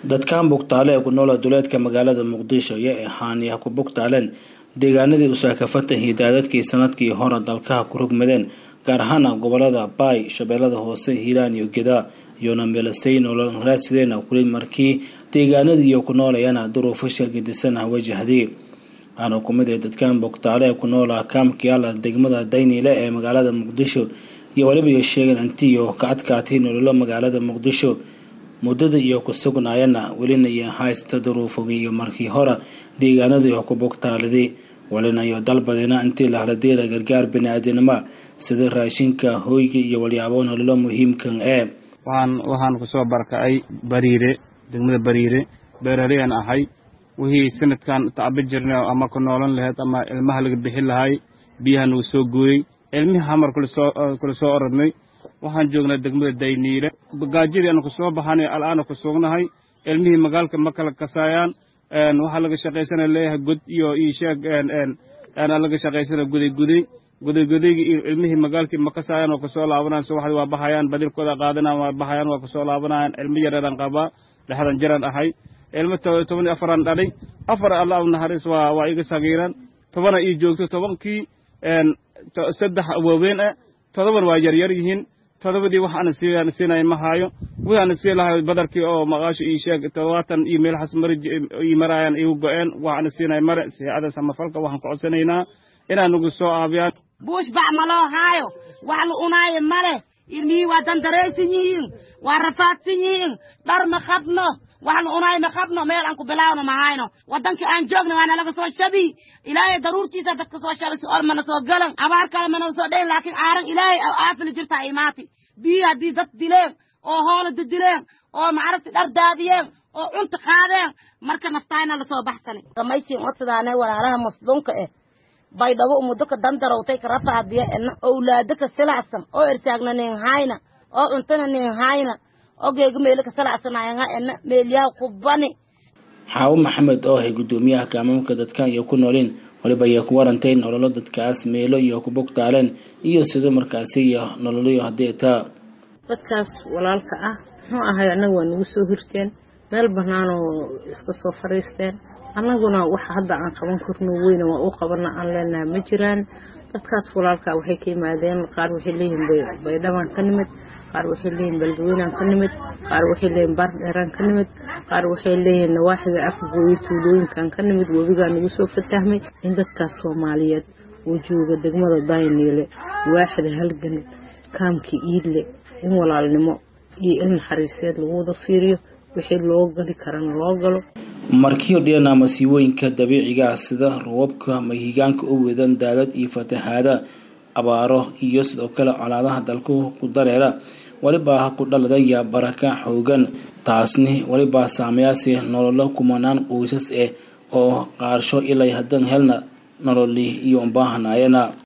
dadkan bugtaale ee ku noola duleedka magaalada muqdisho iyo ee haaniya ku bugtaaleen deegaanadii usaakafatan hidaadadkii sanadkii hore dalkaha ku rogmadeen gaar ahaana gobolada baay shabeellada hoose hiiraan iyo gedaa iyoona meelasay nolol raadsideen kulid markii deegaanadiiyo ku noolayana duruufo shalgidisan ah wajahday waxaana ku mid ah dadkan bugtaale ee ku noola kaamkiyaala degmada dayniile ee magaalada muqdisho iyo weliba iyo sheegeen intiiyo ka adkaatay nololo magaalada muqdisho muddada iyo ku sugnaayana welina iyo haysta duruufogii iyo markii hore deegaanadii oo ku bugtaaliday welina iyo dalbadina intii la haladeela gargaar bani-aadinimo sida raashinka hooyga iyo walyaabo nololo muhiimkan ee waxaan waxaan kusoo barkacay bariire degmada bariire beeraleyaan ahay wixii sanadkan tacbi jirnay ama ku noolan lahayd ama ilmaha laga bixin lahay biyaha nagu soo gooyey ilmihii hamar kula soo orodnay waxaan joognaa degmada dayniile gaajadii aanu kusoo baxanay al'aana ku sugnahay ilmihii magaalka ma kala kasaayaan waxaa laga shaqaysana leeyahay god iyo iisheeg laga shaqaysana guday guday guday gudaygi ilmihii magaalkii ma kasaayaan oo kusoo laabanayaan subaxdii waa baxayaan badilkooda qaadanayaan waa baxayaan waa kusoo laabanayaan ilmo yareeran qabaa dhexdan jiran ahay ilmo toban iyo afaran dhalay afar allah u naxariis waa waa iga sagiiran tobana ii joogto tobankii saddex waaweyn ah todoban waa yaryar yihiin todobadii wax ana siiyaan siinaya ma haayo wixii ana sii lahayo badarkii oo maqaasho ii sheeg todobaatan iyo meelahaas mari ii maraayaan igu go-een wax ana siinaya mare siicada samafalka waxaan ku codsanaynaa inaa nagu soo aabiyaan buush bac ma loo haayo wax la unaayo male ilmihii waa dandaraysan yihiin waa rafaadsan yihiin dhar ma qabno wax la unaayo ma qabno meel aan ku bilaawno ma hayno waddankii aan joogna waana laga soo shabi ilaahay daruurtiisa dadka soo shabay si ol mana soo galan abaar kale mana soo dhayn laakiin aaran ilaahay aafili jirtaa imaati biyi haddii dad dileen oo hoola didileen oo macaragti dhar daadiyeen oo cunta qaadeen marka naftaayna lasoo baxsanay gamaysiin odsadaane walaalaha masluunka eh baydhabo umudoka dandarowtay ka rafaadiya ena owlaado ka silacsan oo ersaagna nin hayna oo cuntana nin hayna oo geega meelo ka silacsanayanga ena meelyaha kubani xaawo maxamed oo ahay guddoomiyaha kaamamka dadkan iyo ku noolin waliba ayay ku warantay nololo dadkaas meelo iyo ku bugtaaleen iyo sidoo markaasi iyo nololyo haddii taa dadkaas walaalka ah muxuu ahay annaga waa nagu soo hirteen meel banaanoo iska soo fadhiisteen annaguna waxa hadda aan qaban karno weyna waa u qabana aan leenaha ma jiraan dadkaas walaalka waxay ka yimaadeen qaar waxay leeyihiin baydhabaan ka nimid qaar waxay leeyihin balgaweynaan ka nimid qaar waxay leeyihin baardheeraan ka nimid qaar waxay leeyihiin nawaaxiga afgooyo tuulooyinkan ka nimid webigaa nagu soo fatahmay in dadkaas soomaaliyeed oo jooga degmada dayniile waaxida halgan kaamka iidle in walaalnimo iyo il naxariiseed lagu wada fiiriyo wixii loo gali karana loo galo markii odhiyana masiibooyinka dabiiciga ah sida roobabka mahigaanka u wedan daadad iyo fatahaada abaaro iyo sidoo kale colaadaha dalku ku dareera welibaa ku dhaladaya baraka xoogan taasni welibaa saameyaasi nololo kumanaan qoysas ah oo qaarsho ilay hadan helna nololi iyo umbaahanayana